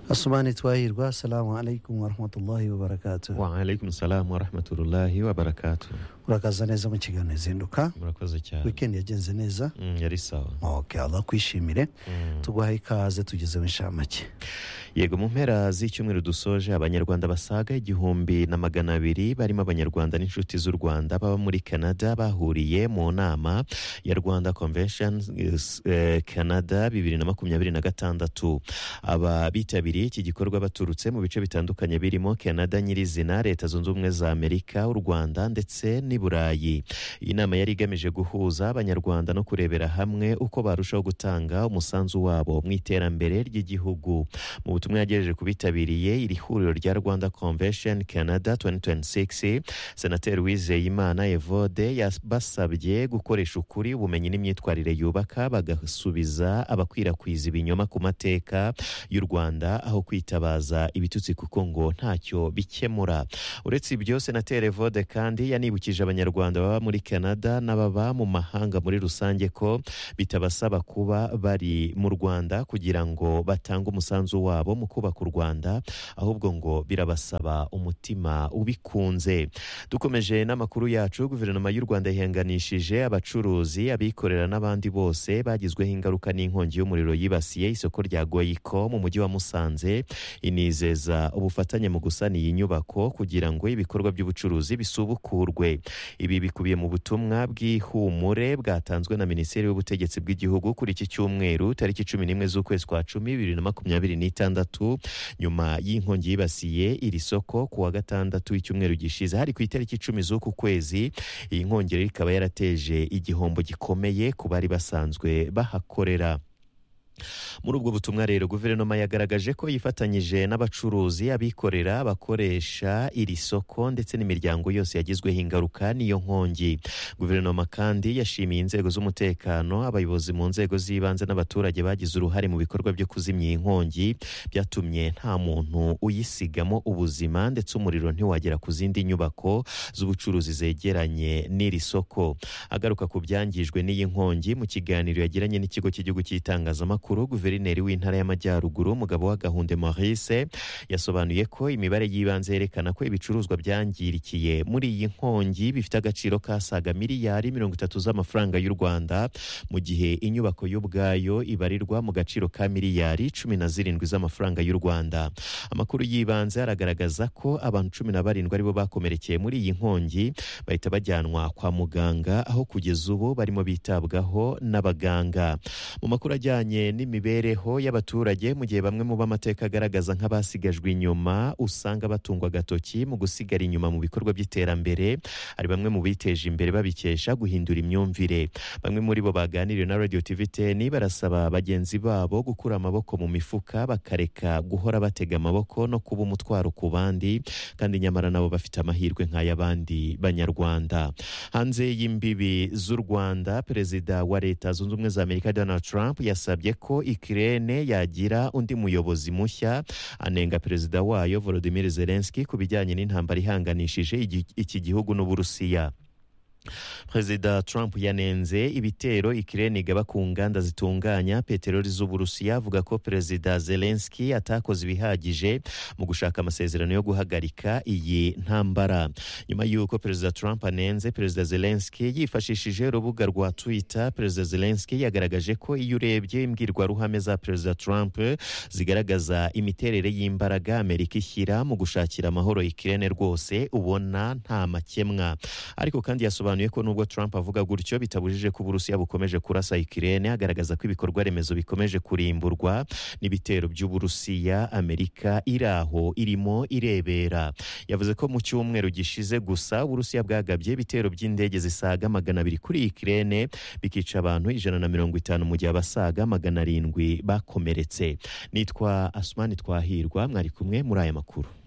asubahana twahirwa assalamu alaikum warahmatullahi wabarakatuh waalaikum salamu warahmatullahi wabarakatu urakaza neza mu kiganiro izinduka murakoze cyane weekend yagenze neza Mm, yari sawa ok allah akwishimire Mm. tuguhaye ikaze tugezeho inshamake yego mu mpera z'icyumweru dusoje abanyarwanda basaga igihumbi na magana abiri barimo abanyarwanda n'inshuti z'u rwanda baba muri canada bahuriye mu nama ya rwanda convention eh, canada bibiri na makumyabiri na gatandatu aba bitabiriye iki gikorwa baturutse mu bice bitandukanye birimo canada nyirizina leta zunze ubumwe za amerika u rwanda ndetse n'i burayi iyi nama yari igamije guhuza abanyarwanda no kurebera hamwe uko barushaho gutanga umusanzu wabo mu iterambere ry'igihugu mu butumwa yagejeje ku bitabiriye iri huriro rya rwanda convention canada 2026 senateri wizeyimana evode yabasabye gukoresha ukuri ubumenyi n'imyitwarire yubaka bagasubiza abakwirakwiza ibinyoma ku mateka y'u rwanda aho kwitabaza ibitutsi kuko ngo ntacyo bikemura uretse ibyo senateri evode kandi yanibukije abanyarwanda baba muri canada n'ababa mu mahanga muri rusange ko bitabasaba kuba bari mu rwanda kugira ngo batange umusanzu wabo mu kubaka u rwanda ahubwo ngo birabasaba umutima ubikunze dukomeje n'amakuru yacu guverinoma y'u rwanda yihanganishije abacuruzi abikorera n'abandi bose bagizweho ingaruka n'inkongi y'umuriro yibasiye isoko rya goyiko mu mujyi wa musanze inizeza ubufatanye mu gusana iyi nyubako kugira ngo ibikorwa by'ubucuruzi bisubukurwe ibi bikubiye mu butumwa bw'ihumure bwatanzwe na minisiteri y'ubutegetsi bw'igihugu kuri iki cyumweru tariki cumi n'imwe z'ukwezi kwa cumi bibiri na makumyabiri n'itandatu nyuma y'inkongi yibasiye iri soko ku wa gatandatu w'icyumweru gishize hari ku itariki icumi z'uku kwezi iyi nkongi rero ikaba yarateje igihombo gikomeye ku bari basanzwe bahakorera muri ubwo butumwa rero guverinoma yagaragaje ko yifatanyije n'abacuruzi abikorera bakoresha iri soko ndetse n'imiryango yose yagizweho ingaruka n'iyo nkongi guverinoma kandi yashimiye inzego z'umutekano abayobozi mu nzego z'ibanze n'abaturage bagize uruhare mu bikorwa byo kuzimya iyi nkongi byatumye nta muntu uyisigamo ubuzima ndetse umuriro ntiwagera ku zindi nyubako z'ubucuruzi zegeranye n'iri soko agaruka ku byangijwe n'iyi nkongi mu kiganiro yagiranye n'ikigo cy'igihugu cy'itangazamakuru guverineri w'intara y'amajyaruguru umugabo wa gahunde maurice yasobanuye ko imibare y'ibanze yerekana ko ibicuruzwa byangirikiye muri iyi nkongi bifite agaciro kasaga miliyari mirongo itatu z'amafaranga y'u rwanda mu gihe inyubako yo ubwayo ibarirwa mu gaciro ka miliyari cumi na zirindwi z'amafaranga y'u rwanda amakuru y'ibanze aragaragaza ko abantu cumi na barindwi aribo bakomerekeye muri iyi nkongi bahita bajyanwa kwa muganga aho kugeza ubu barimo bitabwaho n'abaganga mu makuru ajyanye n'imibereho y'abaturage mu gihe bamwe mu b'amateka agaragaza nk'abasigajwe inyuma usanga batungwa agatoki mu gusigara inyuma mu bikorwa by'iterambere hari bamwe mu biteje imbere babikesha guhindura imyumvire bamwe muri bo baganiriye na radio tv teni barasaba bagenzi babo gukura amaboko mu mifuka bakareka guhora batega amaboko no kuba umutwaro ku bandi kandi nyamara nabo bafite amahirwe nk'ay'abandi banyarwanda hanze y'imbibi z'u rwanda perezida wa leta zunze ubumwe za amerika donald trump yasabye ko ikirene yagira undi muyobozi mushya anenga perezida wayo volodimir zelenski ku bijyanye n'intambara ihanganishije igi- iki gihugu n'uburusiya perezida trump yanenze ibitero ikirere igaba ku nganda zitunganya peteroli z'uburusiya avuga ko perezida zelenski atakoze ibihagije mu gushaka amasezerano yo guhagarika iyi ntambara nyuma y'uko perezida trump anenze perezida zelenski yifashishije urubuga rwa twitter perezida zelenski yagaragaje ko iyo urebye imbwirwaruhame za perezida trump zigaragaza imiterere y'imbaraga amerika ishyira mu gushakira amahoro ikirere rwose ubona nta makemwa ariko kandi yasobanuye ko nubwo Trump avuga gutyo bitabujije ko Uburusiya bukomeje kurasa Ukraine agaragaza ko ibikorwa remezo bikomeje kurimburwa n'ibitero by'Uburusiya Amerika iri aho irimo irebera yavuze ko mu cyumweru gishize gusa Uburusiya bwagabye ibitero by'indege zisaga magana abiri kuri Ukraine bikica abantu ijana na mirongo itanu mu gihe abasaga magana arindwi bakomeretse nitwa Asmani Twahirwa mwari kumwe muri aya makuru